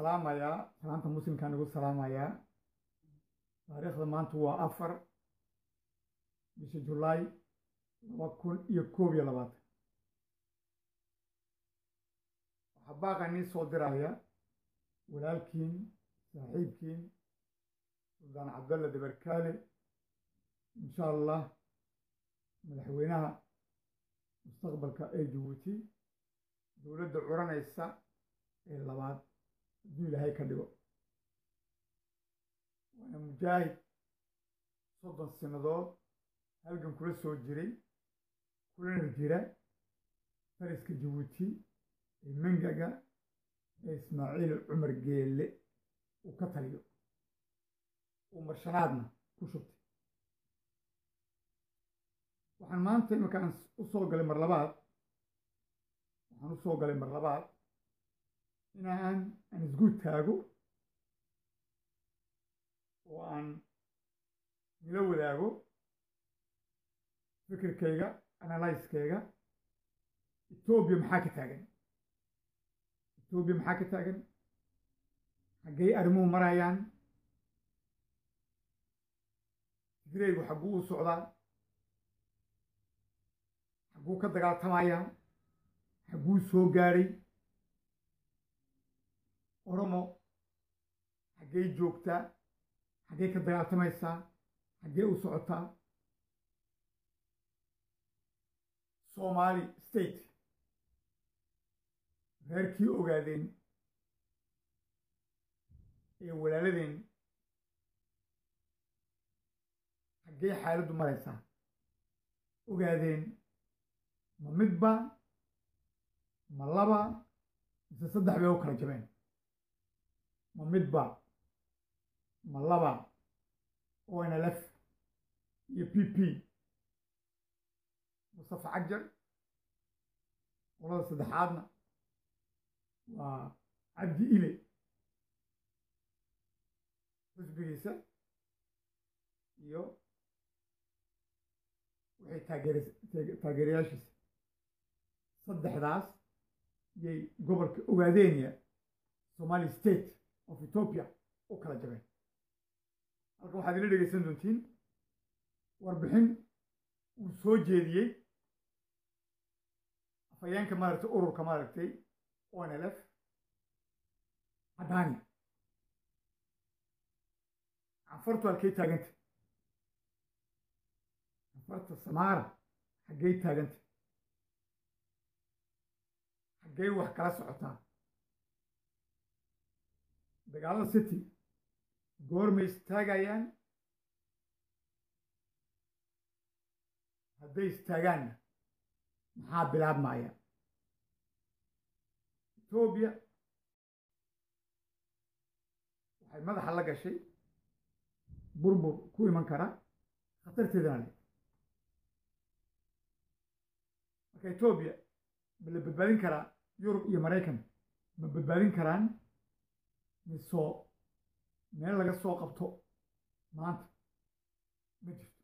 salaamayaa salaanta muslimkaan igu salaamayaa taariikhda maanta waa afar bisha julaay laba kun iyo koob iyo labaatan waxaa baaqa nii soo diraya walaalkiin saaxiibkiin suldaan cabdalla dabarkaale insha allah madaxweynaha mustaqbalka ee jabuuti dowladda curanaysa ee labaad hadduu ilaahay ka dhigo waana mujaahid soddon sannadood halgan kula soo jiray kulana jira fariska jabuuti ee mangaga ee ismaaciil cumar geelle uu ka taliyo uu marshanaadna ku shubtay waxaan maanta iminkaan u soo galay mar labaad waxaan u soo galay mar labaad inaan aan isguud taago oo aan nila wadaago fikirkayga analyskayga etoobiya maxaa ka taagan etoobiya maxaa ka taagan xaggay arrimuhu marayaan fikreygu xagguu u socdaa xagguu ka dagaaltamayaa xagguu soo gaadhay oromo xaggay joogtaa xaggay ka dagaaltamaysaa xaggee u socotaa somali state reerkii ogaadeen ee walaaladeen xaggee xaaladdu maraysaa ogaadeen ma midba ma laba mise saddex bay u kala jabeen ma midba ma laba onlf iyo p p mustafa cajar qolada saddexaadna waa cabdi ile xusbigiisa iyo waxay taageerayaashiisa saddexdaas yay gobolka ogaadeenaya somali state of ethoopia u kala jabeen halkan waxaad ila dhegeysan doontiin warbixin uu soo jeediyey afhayeenka maaragtay ururka maaragtay onlf cadaani canfartu halkay taaganta canfarta samaara xaggay taaganta xaggay wax kala socotaa dagaalada city goormay istaagayaan hadday istaagaanna maxaa bilaabmaya etoobiya waxay madaxa la gashay burbur ku iman kara khatarteedana le marka etoobiya ma la badbaadin karaa yurub iyo maraykan ma badbaadin karaan misoo meel laga soo qabto maanta ma jirto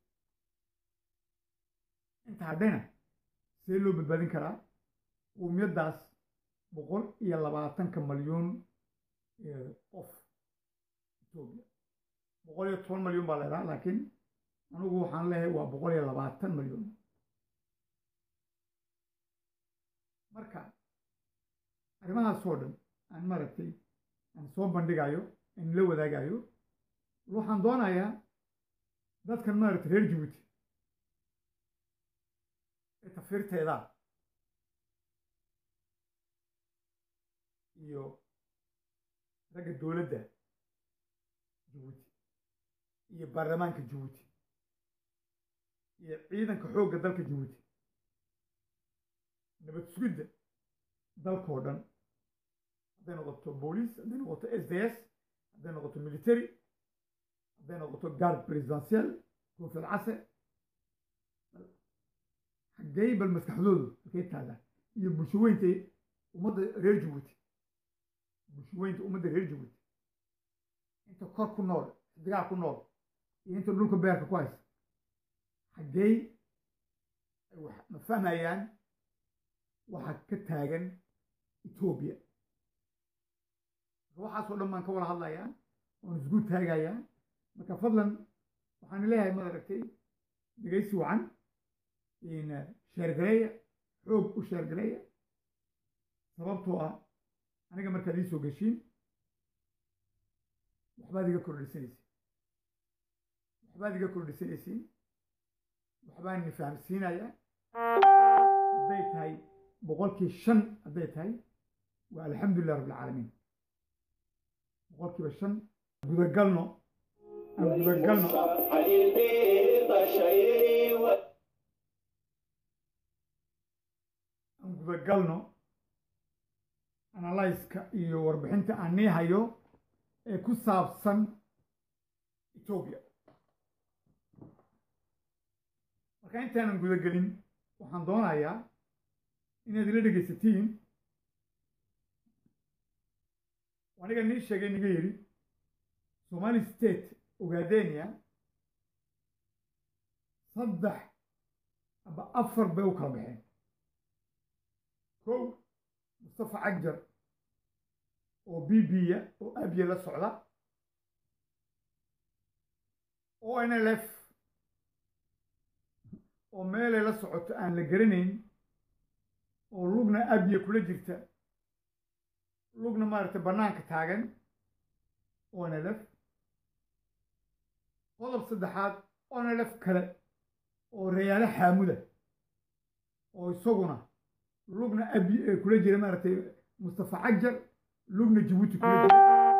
inta hadhayna see loo badbaadin karaa uumiyaddaas boqol iyo labaatanka malyuun qof etoobiya boqol iyo toban malyuun baa la idhaha laakiin anugu waxaan leeyahay waa boqol iyo labaatan malyuun marka arrimahaasoo dhan aan maaragtay aan soo bandhigayo aan la wadaagayo waxaan doonayaa dadkan maaragtay reer jabuuti ee tafiirteeda iyo ragga dowladda jabuuti iyo baarlamaanka jabuuti iyo ciidanka xoogga dalka jabuuti nabad sugidda dalkoo dhan hadday noqoto booliis hadday noqoto s d s hadday noqoto military hadday noqoto guard presidential koofiyad case xaggey bal maskaxdoodu halkay taagaan iyo bulshaweynta ummadda reer jabuuti bulshaweynta ummadda reer jabuuti inta kor ku nool xidigaha ku nool iyo inta dhulka beerka ku haysa xaggey ma fahmayaan waxa ka taagan etoobiya waxaasoo dhan baan ka wada hadlayaa oon isgu taagayaa marka fadlan waxaan leeyahay maad aragtay dhegaysi wacan sheergareeya xoog u sheergareeya sababtoo ah aniga markaad ii soo geshiin waxbaad iga kordhisanaysiin waxbaad iga kordhisanaysiin waxbaan ni fahamsiinayaa hadday tahay boqolkii shan hadday tahay waa alxamdulilah rabbilcaalamiin boqolkiiba shan gudagalno aan gudagalno aan gudagalno analyska iyo warbixinta aan nii hayo ee ku saabsan etoobiya marka intaanan gudagelin waxaan doonayaa inaad ila dhegaysatiin aniga nii sheegay niga yidhi somali state ogaadenia saddex aba afar bay u kala baxeen kow mustafa cagjar oo b b-ya oo abya la socda o n l f oo meelay la socoto aan la garanayn oo lugna abya kula jirta lugna maaragtay bannaanka taagan o n l f qodob saddexaad o n l f kale oo rayaalo xaamuda oo isaguna lugna abi kula jira maaragtay mustafa cagjar lugna jabuuti kula jira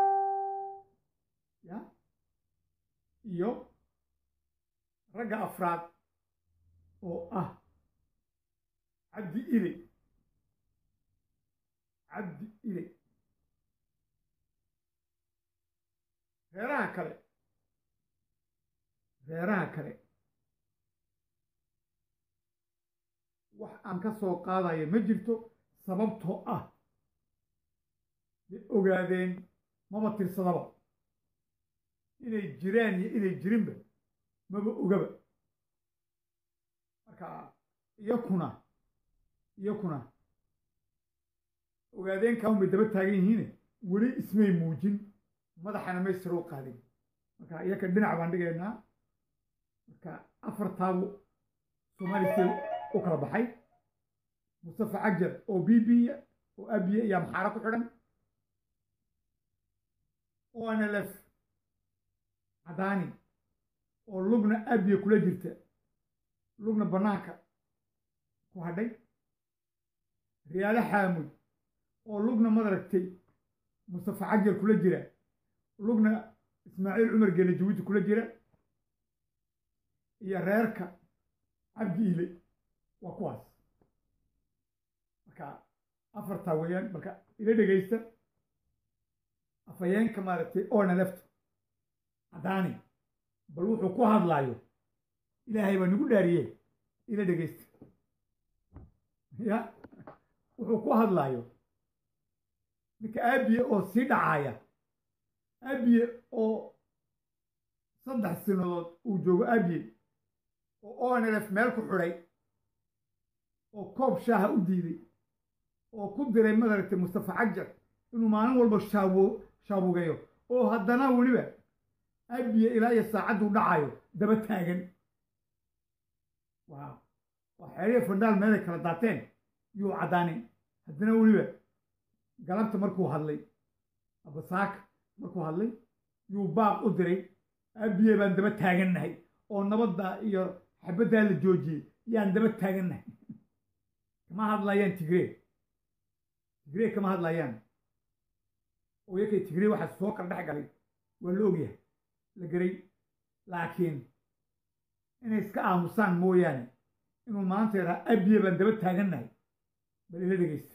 ya iyo ragga afraad oo ah cabdi ile cabdi ile reeraha kale reeraha kale wax aan ka soo qaadayo ma jirto sababtoo ah bay ogaadeen maba tirsadaba inay jiraan iyo inay jirinba maba ogaba marka iyakuna iyakuna ogaadeen kaun bay daba taagan yihiine weli ismay muujin madaxana may siroo qaadin marka iyaka dhinac baan dhigaynaa marka afartaabu somali state u kala baxay mustafa cagjar oo b b-ya oo abiya iyo amxaaro ku xidhan o n l f cadaani oo lugna abiya kula jirta lugna bannaanka ku hadhay riyaalo xaamud oo lugna madaragtay mustafa cagjar kula jira lugna ismaaciil cumar geele jabuuti kula jira iyo reerka cabdi ile waa kuwaas marka afartaa weeyaan marka ila dhegaysta afhayeenka maaragtay oona lefto cadaani bal wuxuu ku hadlaayo ilaahay baa nagu dhaariye ila dhegaysta ya wuxuu ku hadlaayo ninka aabiye oo sii dhacaaya aabiye oo saddex sinadood uu joogo aabiye oo onlf meel ku xidhay oo koob shaaha u diiday oo ku diray madaragtay mustafa cagjar inuu maalin walba shaawo shaabugeeyo oo haddana weliba abiye ilaa iyo saacadduu dhacayo daba taagan waa waa xeeriya fandhaal meelay kala daateen yuu caddaanin haddana weliba galabta markuu hadlay abasaaka markuu hadlay yuu baaq u diray abiye baan daba taagannahay oo nabadda iyo xabaddaa la joojiyey yaan daba taagannahay kama hadlayaan tigree tigree kama hadlayaan oo yakay tigree waxaa soo kala dhex galay waa la ogyahay la geray laakiin inay iska aamusaan mooyaane inuu maanta yaraa abiye baan daba taagannahay bal ila dhegeysta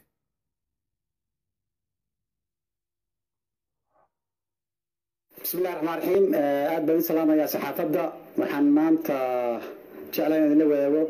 bismi illahi raxmaan raxiim aad baan u salaamayaa saxaafadda waxaan maanta jeclaa in idinla wadaago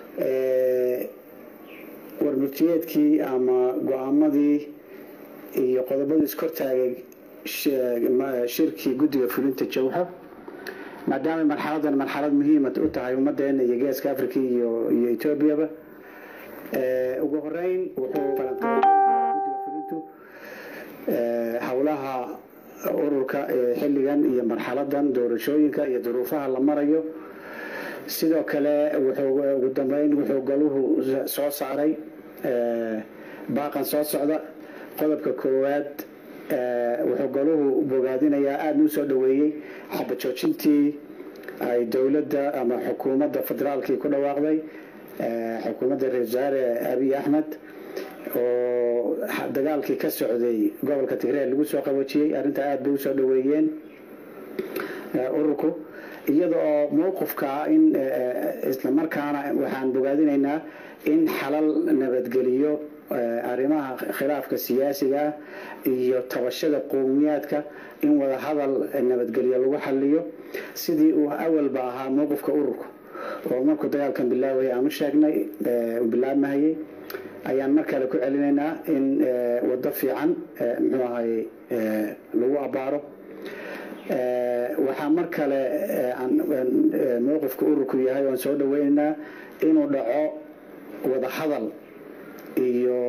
warmurtiyeedkii ama go-aamadii iyo qodobadii iskortaagay shirkii guddiga fulinta jawxa maadaamay marxaladan marxalad muhiima u tahay ummaddeena iyo geeska africa iyo iyo etoobiyaba ugu horeyn wuxuu falanqeeyay guddiga fulintu howlaha ururka ee xilligan iyo marxaladan doorashooyinka iyo duruufaha la marayo sidoo kale wuxuu ugu dambeyn wuxuu goluhu soo saaray baaqan soo socda qodobka koowaad wuxuu goluhu bogaadinayaa aada u soo dhoweeyey xabajoojintii ay dowladda ama xukuumadda federaalkii ku dhawaaqday xukuumadda ra-isul wasaare abiy axmed oo dagaalkii ka socday gobolka tigreer lagu soo qaboojiyey arrintaa aada bay usoo dhoweeyeen ururku iyada oo mowqifka in islamarkaana waxaan bogaadinaynaa in xalal nabadgeliyo arrimaha khilaafka siyaasiga ah iyo tabashada qowmiyaadka in wada hadal nabadgelyo lagu xaliyo sidii uu awalba ahaa mowqifka ururku oo markuu dagaalkan bilaawaya aan u sheegnay bilaabmahayay ayaan mar kale ku celinaynaa in waddo fiican muxuu ahay lagu abaaro waxaa mar kale mowqifka ururku yahay oan soo dhaweynaynaa inuu dhaco wada hadal iyo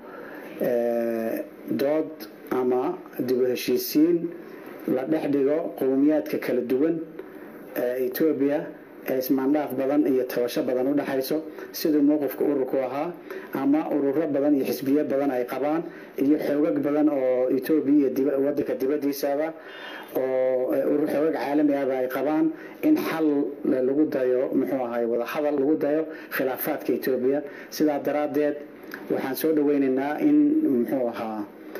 dood ama dibu heshiisiin la dhex dhigo qowmiyaadka kala duwan ee etoobiya ee ismaandhaaf badan iyo tabasho badan u dhexayso siduu mowqifka ururku ahaa ama ururo badan iyo xisbiyo badan ay qabaan iyo xoogag badan oo etoobiya iyo wadanka dibadiisaba oo xoogag caalami ahba ay qabaan in xal lagu dayo muxuu ahay wada hadal lagu dayo khilaafaadka etoobiya sidaa daraaddeed waxaan soo dhaweynaynaa in muxuu ahaa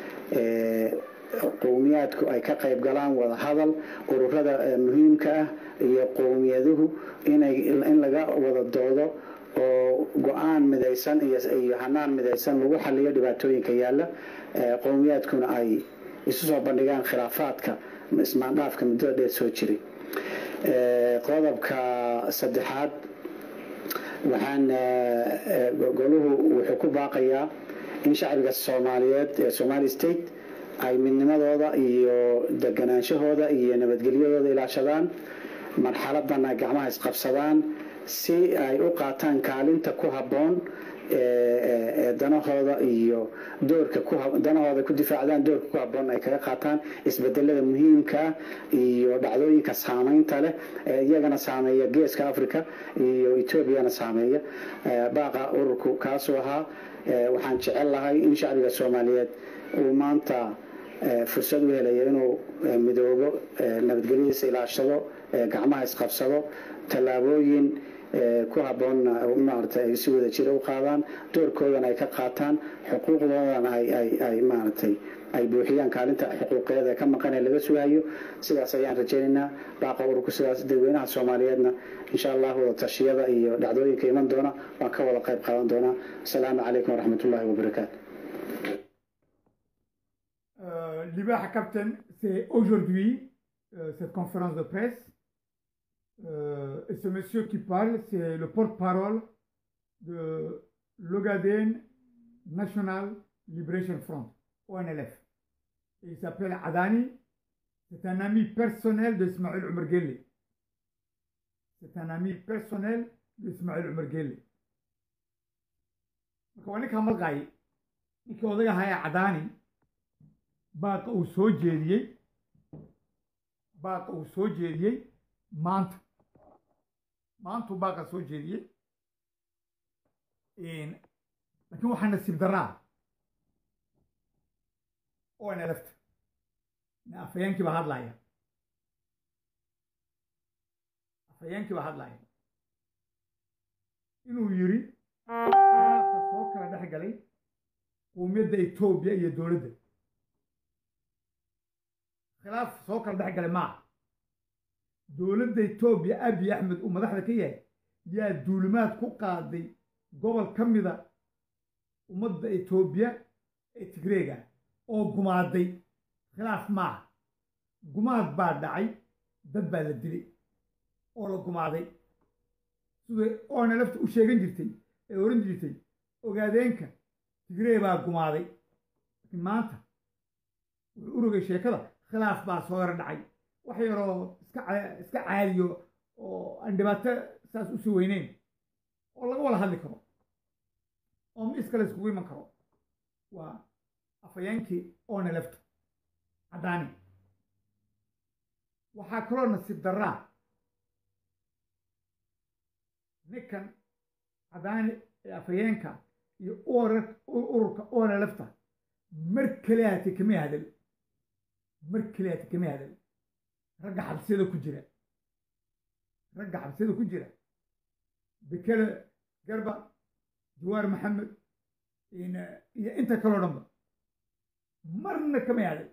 qowmiyaadku ay ka qayb galaan wada hadal ururada muhiimka ah iyo qowmiyaduhu inay in laga wada doodo oo go-aan midaysan iyo hanaan midaysan lagu xaliyo dhibaatooyinka yaalla qowmiyaadkuna ay isu soo bandhigaan khilaafaadka ismaandhaafka muddada dheer soo jiray qodobka saddexaad waxaan goluhu wuxuu ku baaqayaa in shacbiga soomaaliyeed ee somali state ay midnimadooda iyo deganaanshahooda iyo nabadgelyadooda ilaashadaan marxaladan ay gacmaha isqabsadaan si ay u qaataan kaalinta ku habboon ee danahooda iyo doorka danahooda ku difaacdaan doorka ku habboon ay kaga qaataan isbedelada muhiimka ah iyo dhacdooyinka saameynta leh ee iyagana saameeya geeska africa iyo etoobiyana saameeya baaqa ururku kaasuu ahaa waxaan jecel lahay in shacbiga soomaaliyeed uu maanta fursad u helaya inuu midoobo nabadgelyadiisa ilaashado gacmaha isqabsado tallaabooyin ku habboonna maarata ay si wada jira u qaadaan doorkoodana ay ka qaataan xuquuqdoodana ay maaragtay ay buuxiyaan kaalinta xuquuqeed ee ka maqan ee laga sugayo sidaas ayaan rajaynaynaa baaqa ururku sidaas dadweynaha soomaaliyeedna insha allah wada tashiyada iyo dhacdooyinka iman doona waan ka wada qayb qaadan doonaa asalaamu calaykum waraxmat ullahi wabarakaatu Libaha Captain, c'est aujourd'hui euh, cette conférence de presse. Euh, et ce monsieur qui parle, c'est le porte-parole de l'Ogaden National Liberation Front, ONLF. Et il s'appelle Adani. C'est un ami personnel d'Ismaël Omar Guelleh. C'est un ami personnel d'Ismaël Omar Guelleh. marka waa ninka malqaay ninkii odaga haya cadaani baaqa uu soo jeediyey baaqa uu soo jeediyey maanta maantuu baaqa soo jeediyey laakiin waxaa nasiib daraa oo ina lafta afhayeenkii baa hadlaya afhayeenkii baa hadlaya inuu yiri khilaafka soo kala dhex galay qowmiyadda etoobiya iyo dowladda khilaaf soo kala dhex galay maaha dowladda etoobiya abiy axmed uu madaxda ka yahay yaa duulimaad ku qaaday gobol ka mida ummadda etoobiya ee tigreega oo gumaaday khilaaf maaha gumaad baa dhacay dad baa la dilay oo la gumaaday sida oona lafta u sheegan jirtay ee oran jirtay ogaadeenka tigree baa gumaaday laakiin maanta wuxuu urogay sheekada khilaaf baa soo yaro dhacay wax yaroo iska iska caadiyo oo aan dhibaato saas usii weyneyn oo laga wada hadli karo oo mis kale iskugu iman karo waa afhayeenkii oona lafta caddaani waxaa kaloo nasiib darraa ninkan caddaani ee afhayeenka iyo ururka oona lafta mar kaleati kama hadal mar kaleati kama hadal ragga xabsiyada ku jira ragga xabsiyada ku jira bekele garba jawaar maxamed iyo inta kaloo dhanba marna kamay hadal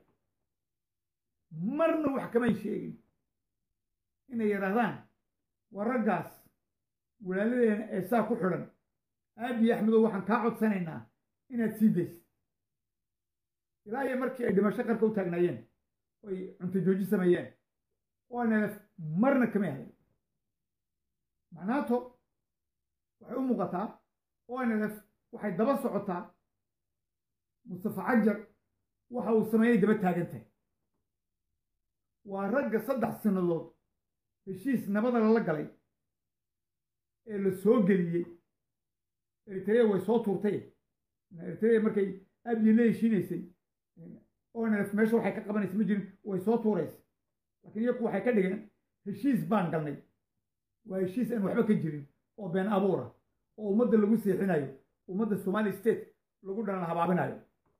marna wax kamay sheegin inay yidhaahdaan waa raggaas walaaladeena ee saa ku xidhan aabiyi axmedow waxaan kaa codsanaynaa inaad sii daysid ilaa iyo markii ay dhimasho qarka u taagnaayeen oy cunto jooji sameeyeen onlf marna kamay hadal macnaato waxay u muuqataa onlf waxay daba socotaa mustafa cajar waxa uu sameeyey daba taagan tahay waa ragga saddex sannadood heshiis nabada lala galay ee la soo geliyey eritrea way soo tuurtay eritrea markay abiye la heshiinaysay onlf meesha waxay ka qabanaysa ma jirin way soo tuuraysa laakiin iyaku waxay ka dhigeen heshiis baan galnay waa heshiis aan waxba ka jirin oo been abuura oo ummadda lagu seexinayo ummadda somali state lagu dhalan habaabinayo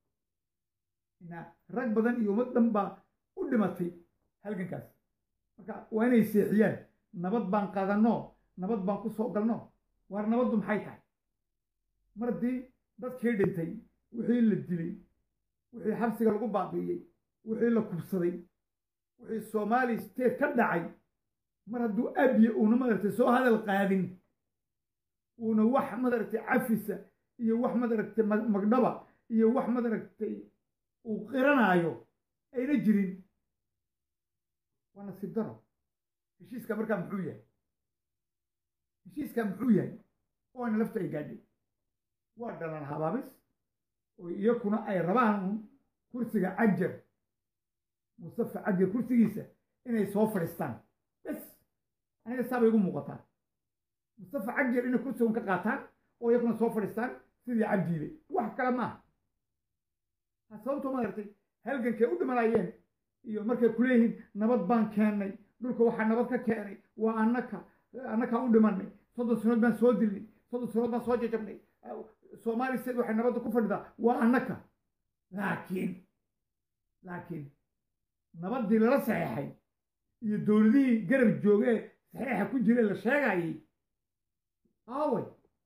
rag badan iyo ummad dhan baa u dhimatay halgankaas marka waa inay seexiyaan nabad baan qadanno nabad baan ku soo galno waar nabaddu maxay tahay mar haddii dadkii dhintay wixii la dilay wixii xabsiga lagu baabi'iyey wixii la kubsaday wixii somali state ka dhacay mar hadduu abiye uuna madaragtay soo hadal qaadin uuna wax madaragtay cafisa iyo wax madaragtay magdhaba iyo wax madaragtay uu qiranaayo ayna jirin waa nasiib daro heshiiska markaa muxuu yahay heshiiska muxuu yahay oona lafta ay gaadhay waa dhalan habaabis oo iyakuna ay rabaan kursiga cajar mustafa cajar kursigiisa inay soo fadhiistaan bes aniga saabay igu muuqataa mustafa cajar inay kursigan ka qaataan oo iyakuna soo fadhiistaan sidii cabdiile wax kale maaha sababtoo maaragtay halgankay u dhimanayeen iyo markay kuleeyihiin nabad baan keennay dhulka waxaa nabad ka keenay waa annaka annakaan u dhimanay soddon sanood baan soo dilnay soddon sanood baan soo jajabnay soomaali state waxay nabadda ku fadhidaa waa annaka laakiin laakiin nabaddii lala saxeexay iyo dowladihii garab joogee saxeexa ku jire la sheegayay aaway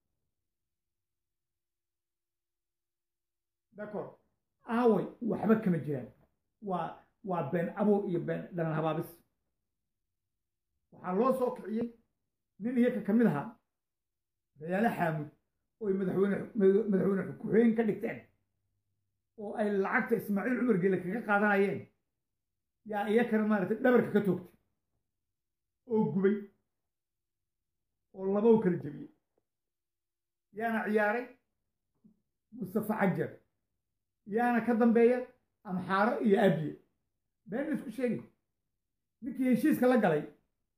d'accord aaway waxba kama jiraan waa waa been abuur iyo been dhalan habaabis waxaa loo soo kiciyey nin iyaka ka mid ahaa rayaale xaamud oo ay madaxweyne madaxweyne ku-xigeen ka dhigteen oo ay lacagta ismaaciil cumar gele kaga qaadanayeen yaa iyakana maaragtay dhabarka ka toogtay oo gubay oo laba u kala jebiyey yaana ciyaaray mustafa cajar yaana ka dambeeya amxaaro iyo abiye been isku sheegi ninkii heshiiska la galay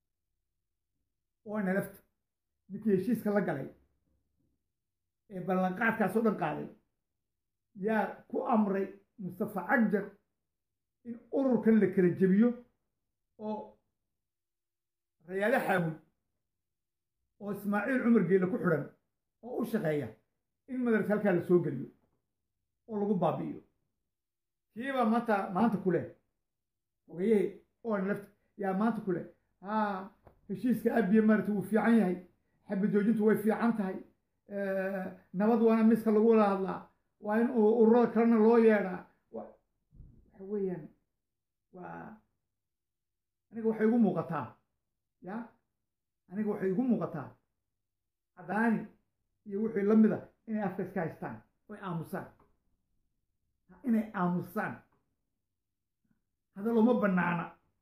oo nalafta ninkii heshiiska la galay ee ballanqaadkaas oo dhan qaaday yaa ku amray mustafa cajar in ururkan la kala jebiyo oo rayaale xaamud oo ismaaciil cumar geele ku xidhan oo u shaqeeya in madarasa halkaa la soo geliyo oo lagu baabi'iyo kiibaa maanta maanta ku leh ogayahe oo lafta yaa maanta ku leh haa heshiiska abiye maarata wuu fiican yahay xabad joojintu way fiican tahay nabad waana miska lagu wada hadlaa waa in ururada kalena loo yeedhaa waxa weeyaan waa aniga waxay igu muuqataa ya aniga waxay igu muuqataa cadaani iyo wixii la mida inay afka iska haystaan oy aamusaan inay aamusaan hadal uma bannaana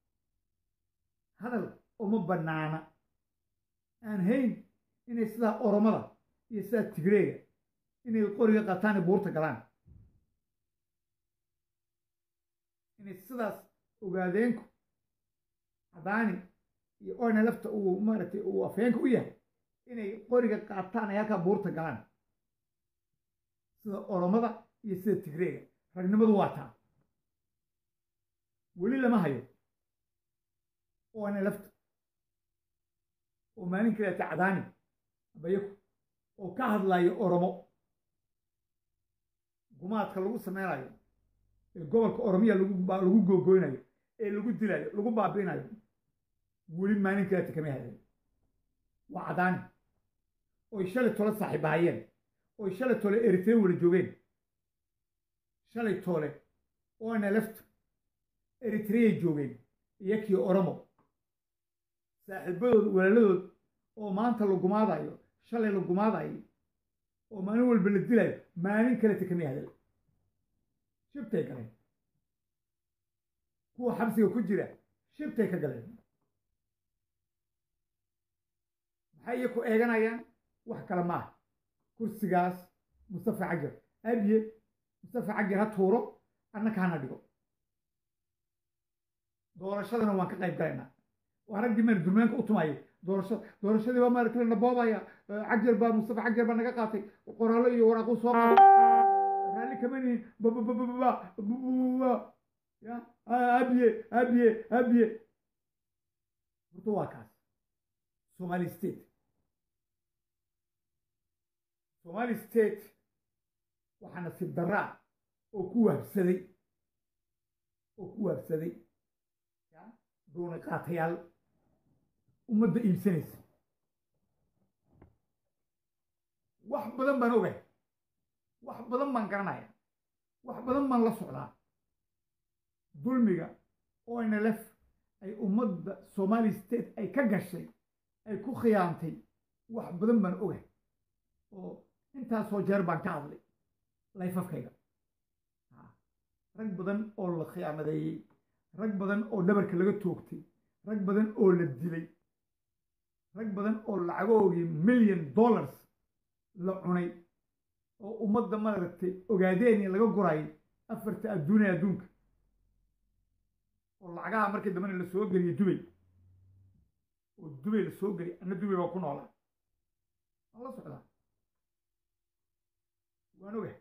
hadal uma bannaana aan hayn inay sidaa oromada iyo sidaa tigreega inay qoriga qataan ee buurta galaan inay sidaas ogaadeenku cadaani iyo oyna lafta uu maaragtay uu afheenka u yahay inay qoriga qaataan ay halkaa buurta galaan sida oromada iyo sida tigreega ragnimadu waa taa weli lama hayo oo ana lafta oo maalin kaleeta cadaani abayaku oo ka hadlayo oromo gumaadka lagu sameynayo ee gobolka oromiya lagu googoynayo ee lagu dilayo lagu baabi'inayo weli maalin kaleeta kama hadlayo waa cadaani oy shalay tole saaxiibahayeen oy shalay tole eritrea wala joogeen shalay tole oo ana lafta eritreay joogeen iyakii oromo saaxiibadood walaaladood oo maanta la gumaadayo shalay la gumaadayo oo maalin walba la dilayo maalin kaleta kama hadal shibtay galeen kuwa xabsiga ku jira shibtay ka galeen maxay iyaku eeganayaan wax kale maaha kursigaas mustafa cajar abiye mustafa cajar ha tuuro annaka hana dhigo doorashadana waan ka qayb galaynaa waa raggii maan durmaanka u tumayay doorashada doorashadii baa maaragtay la naboobaya cajar baa mustafa cajar baa naga qaatay qoraallo iyo waraaqu soo qaatay raalli kama nihin bababababa ya abiye abiye abiye horta waa kaas somali state somali state waxaa nasiib daraa oo ku waabsaday oo ku waabsaday doona qaatayaal ummadda iibsanaysa wax badan baan ogahay wax badan baan garanaya wax badan baan la socdaa dulmiga oo nlf ay ummadda somali state ay ka gashay ay ku khiyaantay wax badan baan ogahay oo intaasoo jeer baan ka hadlay layfafkayga rag badan oo la khiyaamadeeyey rag badan oo dhabarka laga toogtay rag badan oo la dilay rag badan oo lacagoogii milyan dollars la cunay oo ummadda maaragtay ogaadeeni laga gurayay afarta adduuniya adduunka oo lacagaha markii dambena la soo geliyey dubay oo dubay la soo geliyay anna dubay baa ku noolaa waan la socdaa waan ogahay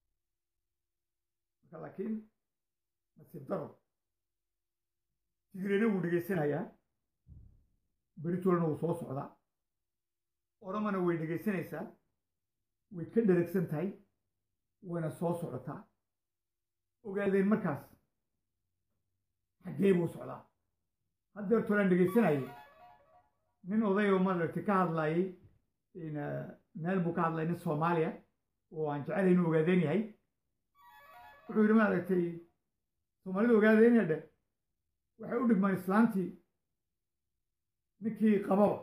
marka laakiin nasiib daro tigreena wuu dhegaysanayaa beritolna wuu soo socdaa oromana way dhegaysanaysaa way ka dheragsan tahay wayna soo socotaa ogaadeen markaas xaggee buu socdaa haddeer tolaan dhegaysanayay nin odayoo maaragtay ka hadlayay meel buu ka hadlay nin soomaaliya oo aan jecelahay inuu ogaadeen yahay wuxuu yidhi maaragtay soomaalida ogaadeen dhe waxay u dhigmaan islaantii ninkii qababa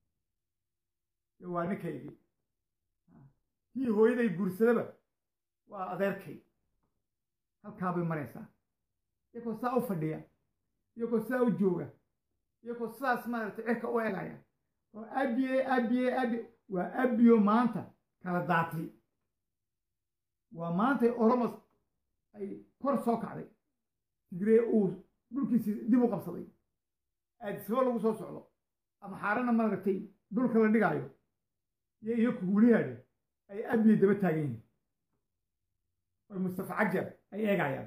waa ninkaygii kii hooyaday guursadaba waa adeerkay halkaa bay maraysaa iyagoo saa u fadhiya iyagoo saa u jooga iyagoo sidaas maaragtay cirka u egaya oo abiye abiye abiye waa abiyo maanta kala daatay waa maantay oromos ay kor soo kacday tigree uu dhulkiisii dib u qabsaday aadisaba lagu soo socdo ama xaarana maaragtay dhulka la dhigaayo iyo iyo kugulihaadhe ay abiye daba taagan yihiin oy mustafa cajar ay eegayaan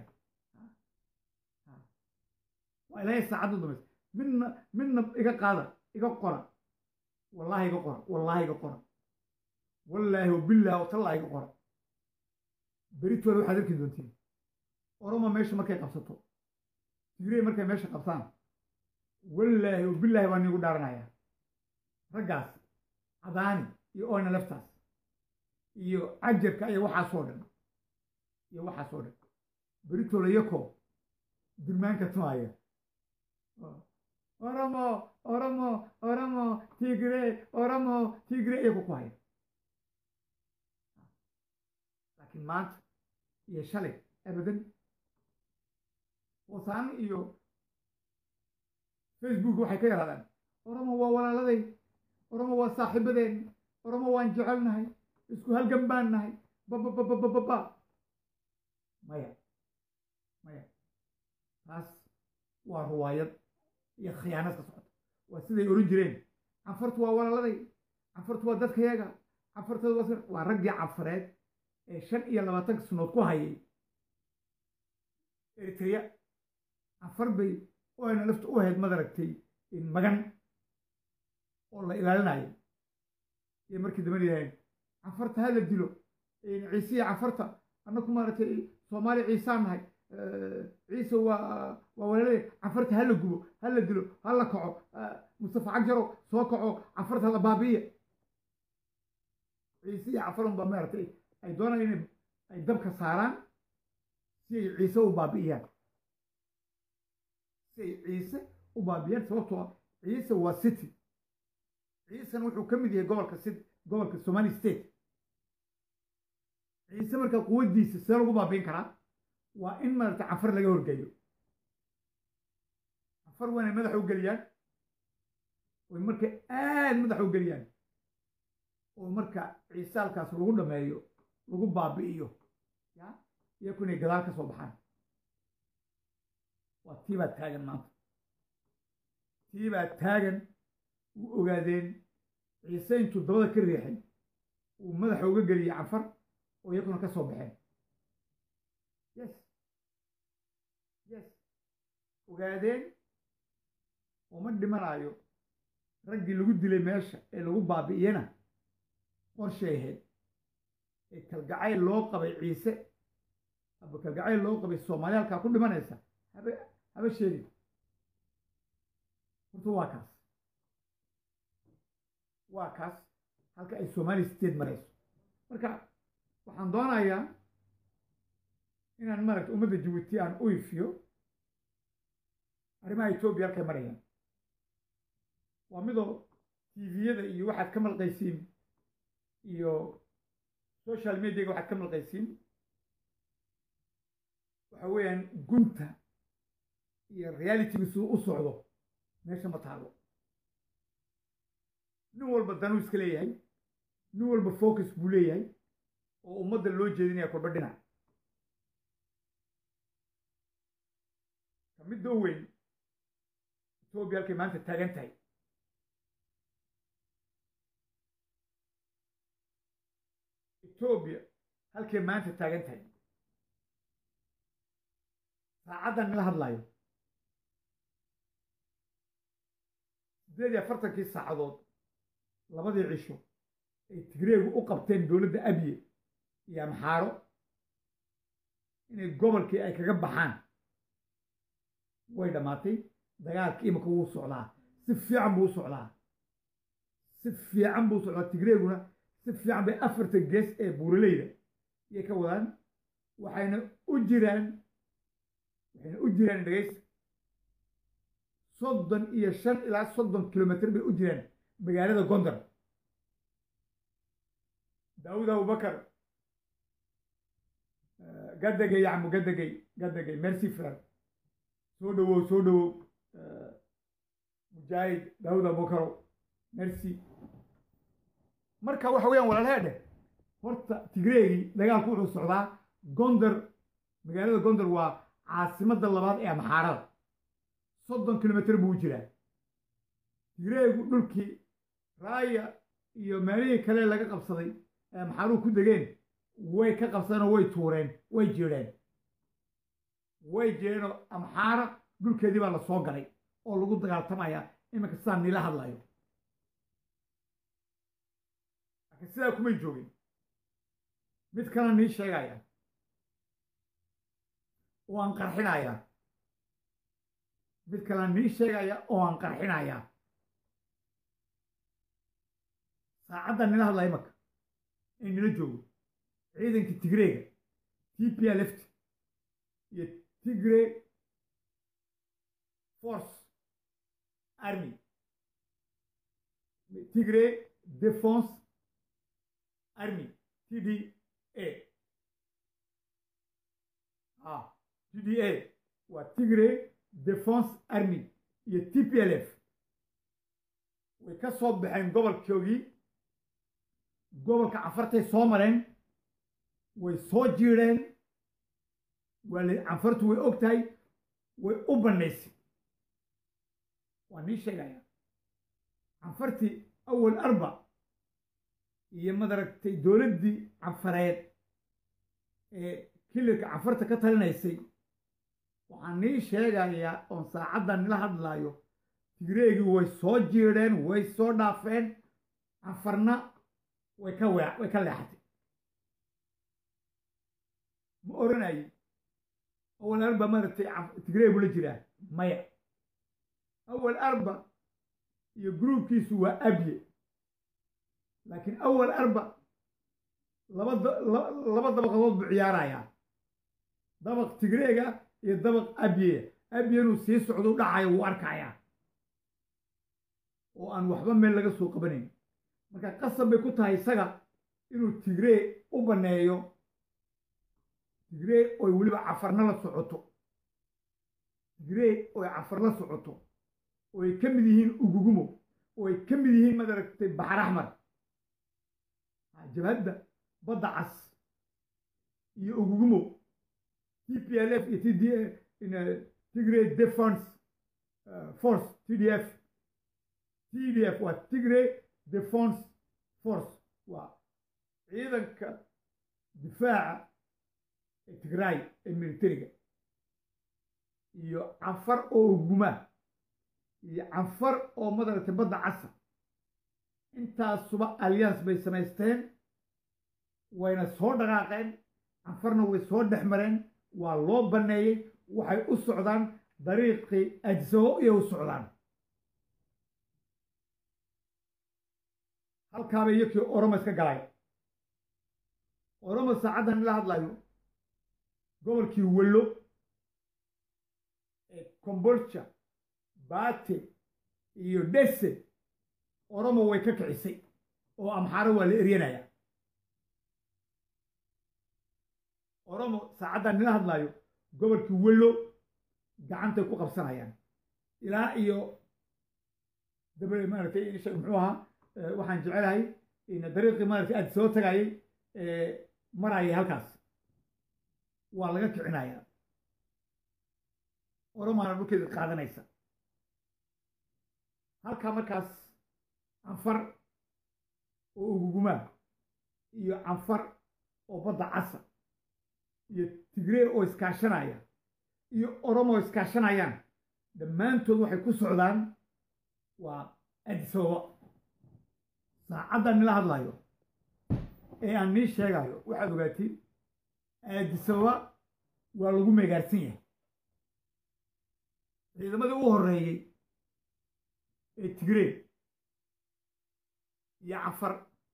waa ilaahay saacaddu dambaysa midna midna iga qaada iga qora wallaahi iga qora wallaahi iga qora wallaahi wabilaahi watallaahi iga qora beritooda waxaad arki doontiin oromo meesha markay qabsato tigrey markay meesha qabtaan wallaahi wabilaahi baan iigu dhaaranayaa raggaas cadaani iyo oyna laftaas iyo cajarka iyo waxaasoo dhan iyo waxaasoo dhan beritooda yakoo durmaanka tumaaya oromo oromo oromo tigre oromo tigre iyagu ku haya laakiin maanta iyo shalay abadan wasaano iyo facebook waxay ka yaraadaan oromo waa walaaladay oromo waa saaxiibadeen oromo waan jecelnahay isku halgan baan nahay babababababa maya maya taas waa ruwaayad iyo khiyaanad ka socota waa siday oran jireen canfartu waa walaaladay canfartu waa dadkayaga canfartada waa waa raggii canfareed ee shan iyo labaatanka sanood ku hayay eritrea canfar bay oyna lafta u ahayd madaragtay magan oo la ilaalinayo iyo markii dambe yidhaaheen canfarta ha la dilo ciise iyo canfarta annaku maaragtay soomaali ciisaan nahay ciise waa waa walaalay canfarta ha la gubo ha la dilo ha la kaco mustafa cagjarow soo kaco canfarta la baabi'iya ciise iyo canfarun baa maaragtay ay doonaan inay ay dabka saaraan si ay ciise u baabi'iyaan si ay ciise u baabi'iyaan sababtoo ah ciise waa city ciisena wuxuu ka mid yahay gobolka city gobolka somali state ciise marka quwaddiisa see lagu baabi'in karaa waa in maaragtay canfar laga horgeeyo canfar waa inay madaxa u geliyaan oy marka aad madaxa u geliyaan oo marka ciise halkaas lagu dhameeyo lagu baabi'iyo ya iyaku inay gadaal ka soo baxaan waa tii baa taagan maanta tii baa taagan u ogaadeen ciise intuu dabada ka riixay uu madaxa uga geliyey canfar oo iyakuna ka soo baxeen yes yes ogaadeen uma dhimanayo raggii lagu dilay meesha ee lagu baabi'iyena qorshay ahayd ee kalgacayl loo qabay ciise aba kalgacayl loo qabay soomaaliya halkaa ku dhimanaysa haba haba sheegin horta waa kaas waa kaas halka ay somali state marayso marka waxaan doonayaa inaan maaragta ummadda jabuuti aan u ifiyo arrimaha etoobiya halkay marayaan waa midoo tviyada iyo waxaad ka malqaysiin iyo social mediaga waxaad ka malqaysiin waxa weeyaan gunta iyo realityga siduu u socdo meesha ma taalo nin walba danuu iska leeyahay nin walba focus buu leeyahay oo ummadda loo jeedinaya kolba dhinac ka midda u weyn etoobiya halkay maanta taagan tahay etoobiya halkay maanta taagan tahay saacaddan nala hadlayo siddeed iyo afartankii saacadood labadii cisho ay tigreegu u qabteen dowladda abiye iyo amxaaro inay gobolkii ay kaga baxaan way dhammaatay dagaalkii imika wuu socdaa si fiican buu u socdaa si fiican buu u socdaa tigreeguna si fiican bay afarta gees ee buuraleyda iyay ka wadaan waxayna u jiraan waxayna u jiraan dhegaysta soddon iyo shan ilaa soddon kilomitr bay u jiraan magaalada gondar daawud abubakar gadagay yacmu gadagay gadagay merci frere soo dhowow soo dhowow mujaahid daawud abubakarow merci marka waxa weeyaan walaalheedhe horta tigreegii dagaalku wuxuu socdaa gondar magaalada gondar waa caasimadda labaad ee amxaarada soddon kilomitr buu u jiraa tigreegu dhulkii raaya iyo meelihii kale laga qabsaday ee amxaaruhu ku degeen way ka qabsadeenoo way tuureen way jeedheen way jeedheenoo amxaara dhulkeedii baa la soo galay oo lagu dagaaltamaya iminka sidaan niila hadlayo laakiin sidaa kumay joogin mid kale nii sheegaya oo aan qarxinaya mid kale nii sheegaya oo aan qarxinaya saacaddan nila hadlaya marka ee nila joogo ciidankii tigreega t p l ft iyo tigre force army tigre defense army t d a ah t d a waa tigre defense army iyo t p l f way ka soo baxeen gobolkoogii gobolka cafartay soo mareen way soo jiidheen waa la canfartu way og tahay way u bannaysay waa nii sheegaya canfartii awal arba iyo madaragtay dowladdii canfareed ee kilirka canfarta ka talinaysay waxaan nii sheegayaa oon saacaddan nila hadlaayo tigreegii way soo jiidheen way soo dhaafeen canfarna way ka wee way ka leexatay ma oranayi awal arba maaragtay tigreeg bula jiraa maya awal arba iyo gruubkiisu waa abye laakiin awal arba laba laba dabaqadood buu ciyaarayaa dabaq tigreega iyo dabaq abye abyenu sii socdo u dhacayo wuu arkayaa oo aan waxba meel laga soo qabanayn marka qasab bay ku tahay isaga inuu tigree u banneeyo tigree oy weliba cafarna la socoto tigree oy cafar la socoto oo ay ka mid yihiin ugugumo oo ay ka mid yihiin madaragtay baxar axmar jabhadda badda cas iyo ugugumo t p l f iyo t d tigray defense force t d f t d f waa tigray defense force waa ciidanka difaaca ee tigraay ee militariga iyo canfar oo ugumaa iyo canfar oo madaragtay badda casa intaasuba alliance bay samaysteen wayna soo dhaqaaqeen canfarna way soo dhex mareen waa loo banneeyey waxay u socdaan dariiqii ajsabo iyo u socdaan halkaaba iyokii oromo iska galay oromo saacaddan ila hadlayo gobolkii wello ee combolja baate iyo dhese oromo way ka kicisay oo amxaaro waa la eryanaya oromo saacaddan nila hadlaayo gobolkii wello gacantay ku qabsanayaan ilaa iyo dabe maaragtay muxuu ahaa waxaan jecelahay dariiqii maaragtay aad soo tagayay marayay halkaas waa laga kicinayaa oromaana dhulkeeda qaadanaysa halkaa markaas canfar oo ugugumaa iyo canfar oo badda casa iyo tigree oo iskaashanaya iyo oromo oo iskaashanayaan dhammaantood waxay ku socdaan waa adisababa saacaddan nila hadlayo ee aan nii sheegayo waxaad ogaatiin aadisababa waa lagu meegaarsan yahay ciidamadii u horreeyey ee tigree iyo cafar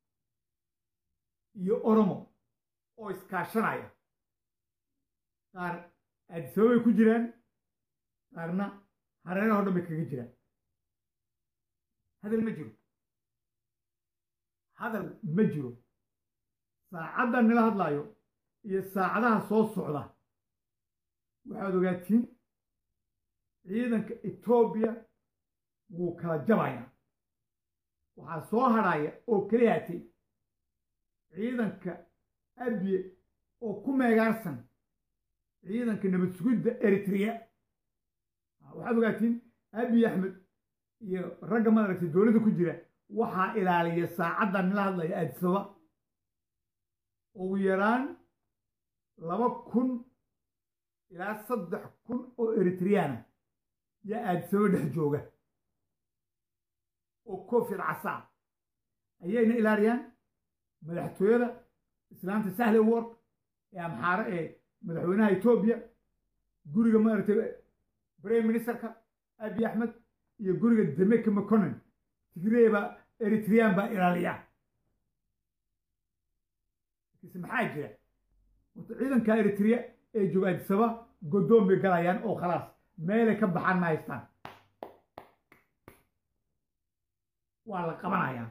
iyo oromo oo iskaashanaya qaar aadisababa bay ku jiraan qaarna hareeraho dhan bay kaga jiraan hadal ma jiro hadal ma jiro saacaddan nila hadlaayo iyo saacadaha soo socda waxaad ogaatiin ciidanka etoobiya wuu kala jabayaa waxaa soo hadhaya oo keliyaatay ciidanka abye oo ku meegaarsan ciidanka nabad sugidda eritrea waxaad ogaatiin abiy axmed iyo ragga maaragtay dowladda ku jira waxaa ilaaliya saacaddan nila hadlaya aadisaba ugu yaraan laba kun ilaa saddex kun oo eritriyaana yaa aadisaba dhex jooga oo koofiyad casaa ayayna ilaaliyaan madaxtooyada islaanta sahle work ee amxaare ee madaxweynaha etoobiya guriga maaragtay prime ministerka abiy axmed iyo guriga demeka mconen tigree baa eritreyaan baa ilaaliya maxaa jira horta ciidanka eritrea ee jooga adisaba godoon bay galayaan oo khalaas meelay ka baxaan ma haystaan waa la qabanayaa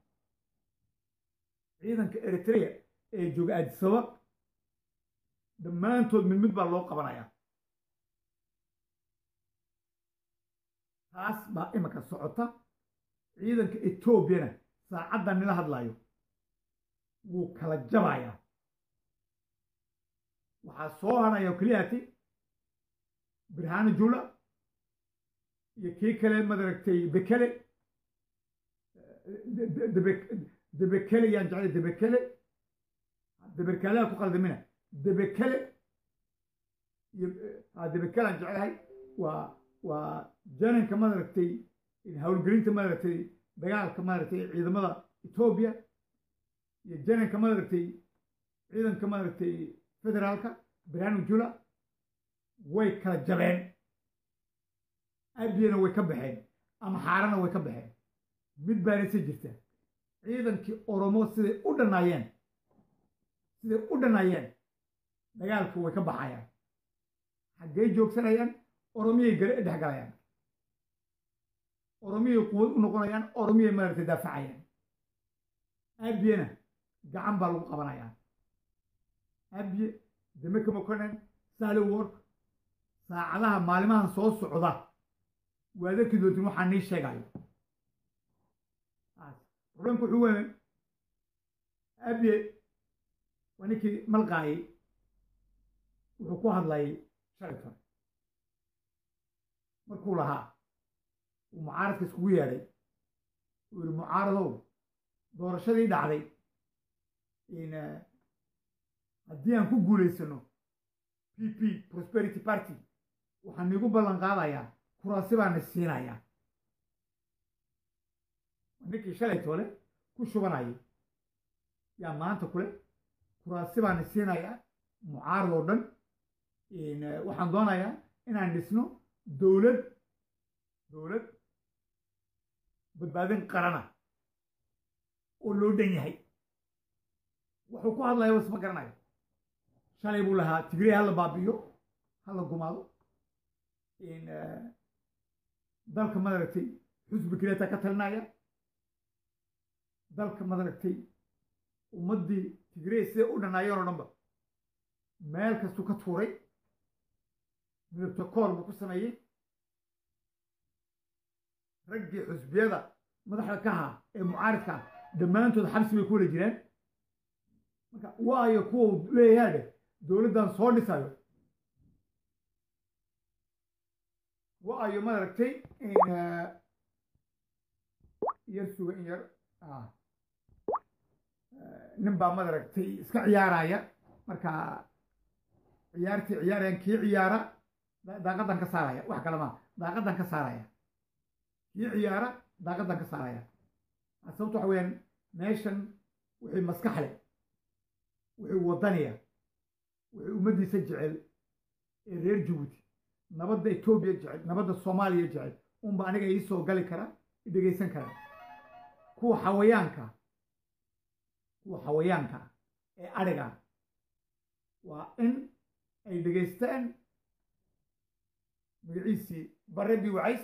ciidanka eritrea ee jooga adisaba dhammaantood mid mid baa loo qabanayaa taas baa imanka socota ciidanka etoobiyana saacaddan nila hadlayo wuu kala jabayaa waxaa soo hadhaya oo keliyaati birhano jula iyo kii kale madaragtay bekele debekele yaan jeclay debekele debekaleha ku qaldamina debekele iyo debekalaan jeclahay waa waa jananka maaragtay howlgelinta maaragtay dagaalka maaragtay ciidamada etoobiya iyo jananka maaragtay ciidanka maaragtay federaalka birhanu jula way kala jabeen abiyana way ka baxeen ama xaarana way ka baxeen mid baana se jirta ciidankii oromo siday u dhanaayeen siday u dhanaayeen dagaalku way ka baxayaan xaggey joogsanayaan oromiyay dhex galayaan oromiyay quwad u noqonayaan oromiyay maaragtay daafacayaan abiyana gacan baa lagu qabanayaa abiye demeka mokonen sally work saacadaha maalimahan soo socda waad arki doontiin waxaa nii sheegayo problemku wuxuu weyn abiye waa ninkii malqaayay wuxuu ku hadlayay shalay markuu lahaa uu mucaaradka iskugu yeedhay uu yihi mucaaradow doorashadii dhacday haddii aan ku guulaysano p p prosperity party waxaan iigu ballan qaadayaa kuraasi baana siinayaa ninkii shalay toole ku shubanayay yaa maanta kule kuraasi baana siinayaa mucaarad oo dhan waxaan doonayaa inaan dhisno dowlad dowlad badbaadin qarana oo loo dhan yahay wuxuu ku hadlaya was ma garanayo shalay buu lahaa tigrey hala baabiyo hala gumaado dalka madaragtay xusbi kireeta ka talinaya dalka madaragtay ummaddii tigrey siday u dhanaayeen oo dhanba meel kastuu ka tuuray midabta koor buu ku sameeyey raggii xusbiyada madaxda ka ahaa ee mucaaridka ah dhammaantood xabsi bay ku wala jiraan marka waayo kuwa leeyahaa dheh dowladdan soo dhisayo waayo maaragtay yar suga in yar nin baa maaragtay iska ciyaaraya marka ciyaartii ciyaarayaan kii ciyaara daaqadan ka saaraya wax kale maa daaqadan ka saaraya kii ciyaara daaqadan ka saaraya sababto waxa weyaan meeshan wixii maskax leh wixii wadaniya wixii ummaddiisa jecel ee reer jabuuti nabadda etoobiya jecel nabadda soomaaliya jecel unba aniga ii soo gali kara i dhegaysan kara kuwa xawayaanka kuwa xawayaanka ee adhiga waa in ay dhegaystaan magaciisii bare bi wacays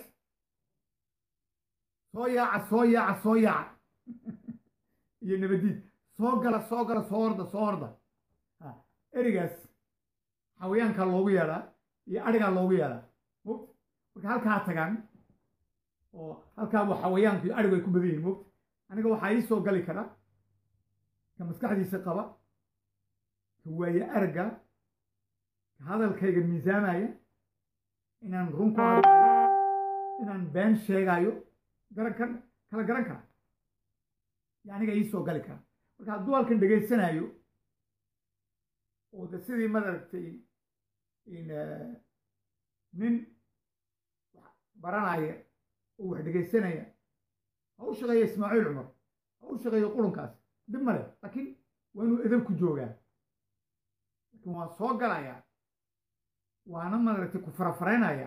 soo yaaca soo yaaca soo yaaca iyo nabadiid soo gala soo gala soo horda soo horda erigaas xawayaankaa loogu yeedhaa iyo adhigaa loogu yeedhaa mogt marka halkaa tagaan oo halkaabuu xawayaanku iyo adhigu ay ku badan yihin mogt aniga waxaa ii soo gali kara ka maskaxdiisa qaba ka waaye aragga ka hadalkayga miisaamaya inaan run ku hadlayo inaan been sheegaayo garan kan kala garan kara yo aniga ii soo gali kara marka hadduu halkan dhegaysanaayo oo de sidii madaragtay nin baranaya oo wax dhegaysanaya ha u shaqeeya ismaaciil cumar ha u shaqeeyo qulunkaas dib male laakiin waa inuu edab ku joogaa laakiin waan soo galayaa waana madaragtay ku farafaraynaya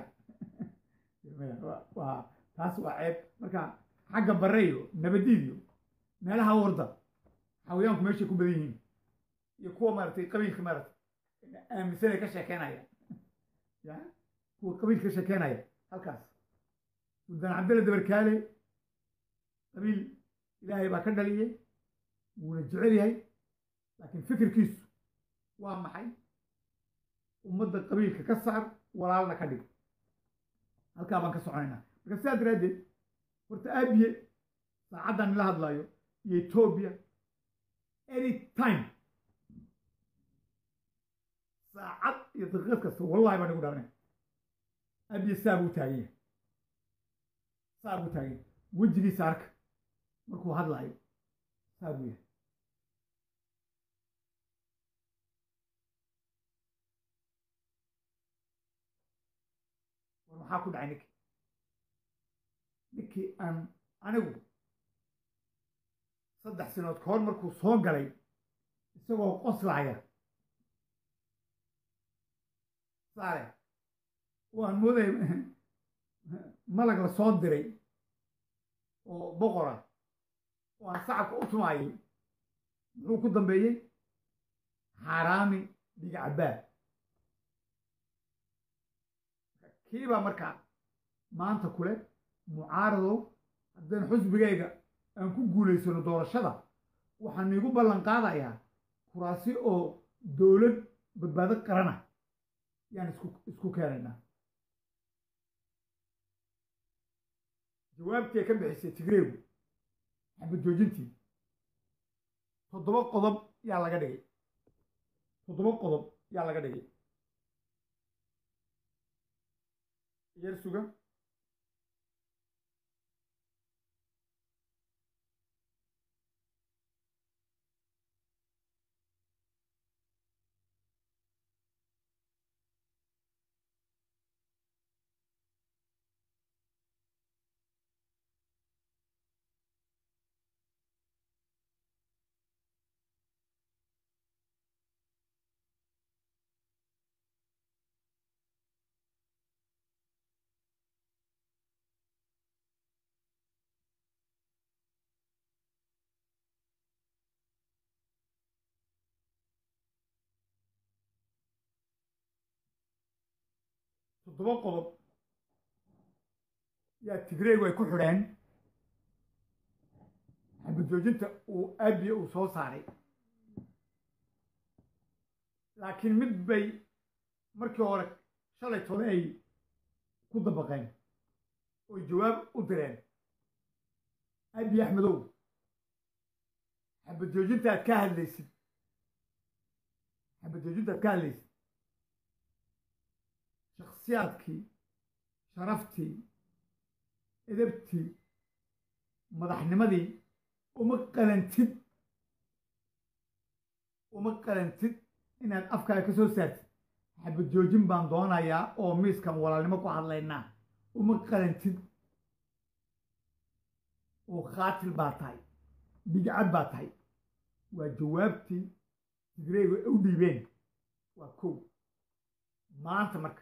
waa taas waa ceeb marka xagga bareyo nabadiidiyo meelaha warda xawayaanku meeshay ku badan yihiin iyo kuwa maaragtay qabiilka maaragtay aaminsanay ka sheekeynaya ya kuwa qabiilka ka sheekeynaya halkaas suldaan cabdalla dabarkaale qabiil ilaahay baa ka dhaliyey wuuna jecel yahay laakiin fikirkiisu waa maxay ummadda qabiilka ka saar walaalna ka dhig halkaa baan ka soconaynaa marka sidaa daraaddeed horta aabiye saacaddan nila hadlayo iyo etoobiya any time saacad iyo daqiiqad kasta wallahi baan igu dhaarnay aabiye saa buu taagan yahay saa buu taagan yahay wejigiisa arka markuu hadlaayo saa buu yahay maxaa ku dhacay ninkii ninkii aan anigu saddex sanadood ka hor markuu soo galay isagoo qoslaaya saale waan moodaya malag la soo diray oo boqora oo aan sacabka u tumaayay muxuu ku dambeeyey xaaraami dhiga cabbaad kiibaa markaa maanta kule mucaaradow haddaan xusbigayga aan ku guulaysano doorashada waxaan iigu ballan qaadayaa kuraasi oo dowlad badbaado qarana yaan isku isku keenaynaa jawaabtii ay ka bixisay tigreegu xabad joojintii toddoba qodob yaa laga dhigay toddoba qodob yaa laga dhigay yar suga toddoba qodob yaa tigreegu ay ku xidheen xabad joojinta uu aabiya uu soo saaray laakiin mid bay markii hore shalay tole ay ku dabaqeen oy jawaab u direen aabiye axmedow xabad joojinta aad ka hadlaysid xabad joojinta aad ka hadlaysid shakhsiyaadkii sharaftii edabtii madaxnimadii uma qalantid uma qalantid inaad afkaaga ka soo saartid xabad joojin baan doonayaa oo miiskan walaalnimo ku hadlaynaa uma qalantid oo khaatil baa tahay bidcad baa tahay waa jawaabtii tigreegu ay u dhiibeen waa kow maanta marka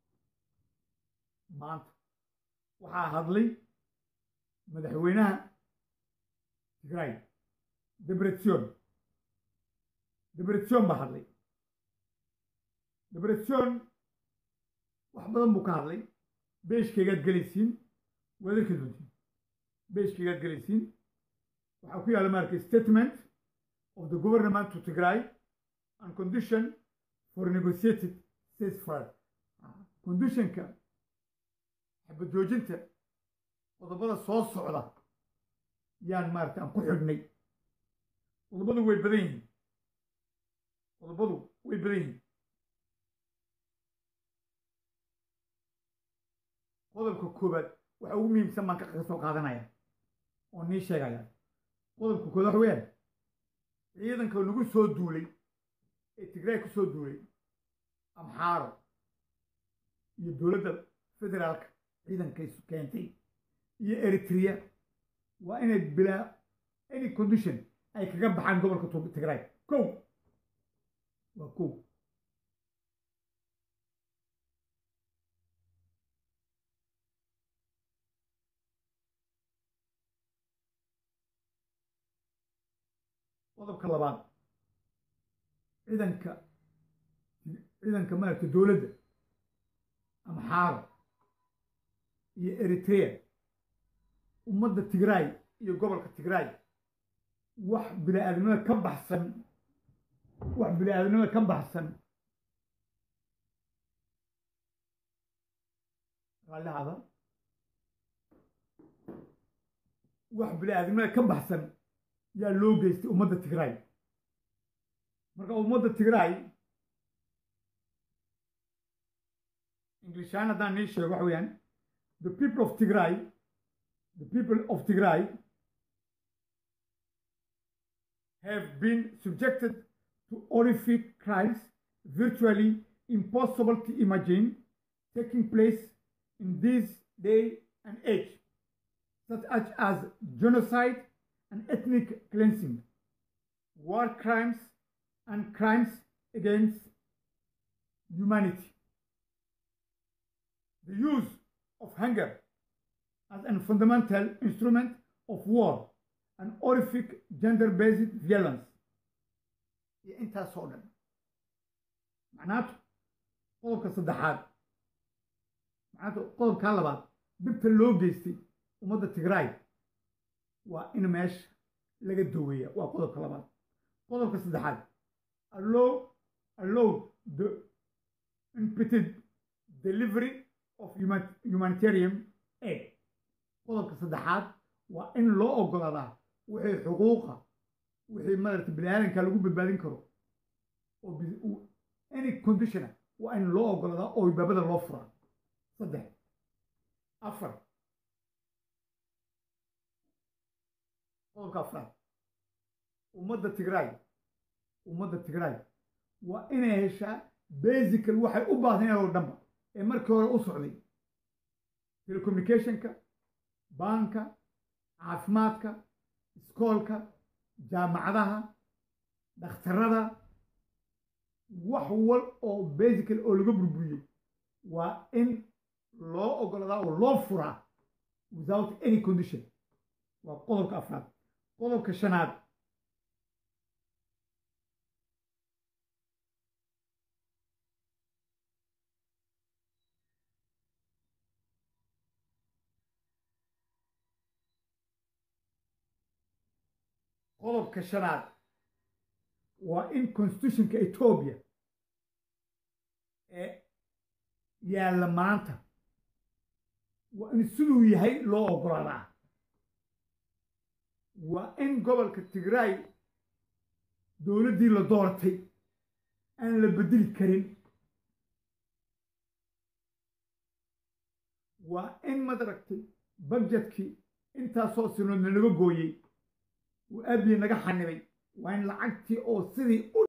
maanta waxaa hadlay madaxweynaha tigray debretsion debretsion baa hadlay debretsion wax badan buu ka hadlay beeshkaygaad gelaysiin waad arki doontiin beeshkaygaad gelaysiin waxaa ku yaalla maarka statement of the government to tigray and condition for negotiated ceasefire conditionka xabad joojinta qodobada soo socda yaan maarata aan ku xidhnay qodobadu way badan yihiin qodobadu way badan yihiin qodobka koowaad waxa ugu muhiimsan baan ka soo qaadanaya oo nii sheegaya qodobka koowaad waxa weeyaan ciidanka lagu soo duulay ee tigray ku soo duulay amxaaro iyo dowladda federaalka ciidankay keentay iyo eritrea waa inay bilaa any condition ay kaga baxaan gobolka tigray kow waa kow qodobka labaad ciidanka ciidanka maaragta dowladda amxaaro iyo eritrea ummadda tigray iyo gobolka tigray wax bini-aadamnimada ka baxsan wax bini-aadamnimada ka baxsan raallihada wax bini-aadamnimada ka baxsan yaa loo geystay ummadda tigray marka ummadda tigray inglishaan haddaan nii sheego waxa weeyaan the people of tigray the people of tigray have been subjected to horrific crimes virtually impossible to imagine taking place in this day and age, such as genocide and ethnic cleansing, war crimes, and crimes against humanity. The use of hunger as a fundamental instrument of war and horrific gender-based violence. iyo intaasoo dhan macnaatu qodobka saddexaad macnaatu qodobkaa labaad dhibta loo geystay ummadda tigraay waa in meesha laga daweeya waa qodobka labaad qodobka saddexaad allow allow the impeted delivery of humanitarian aid qodobka saddexaad waa in loo ogolaadaa wixii xuquuqa wixii madarata bini aadanka lagu badbaadin karo oo any conditiona waa in loo ogolaadaa oo baabada loo furaa saddex afar qodobka afraad ummadda tigraay ummadda tigraay waa inay heshaa basical waxay u baahdeen oo dhanba ee markii hore u socday telecommunicationka baanka caafimaadka iskoolka jaamacadaha dhakhtarada wax wal oo basical oo laga burburiyey waa in loo ogolaadaa oo loo furaa without any condition waa qodobka afraad qodobka shanaad qodobka shanaad waa in constitutionka etoobiya ee yaalla maanta waa in siduu yahay loo ogolaadaa waa in gobolka tigraay dowladdii la doortay aan la bedeli karin waa in madaragtay budgetkii intaasoo sinoodna laga gooyey uu abiye naga xanibay waa in lacagtii oo sidii u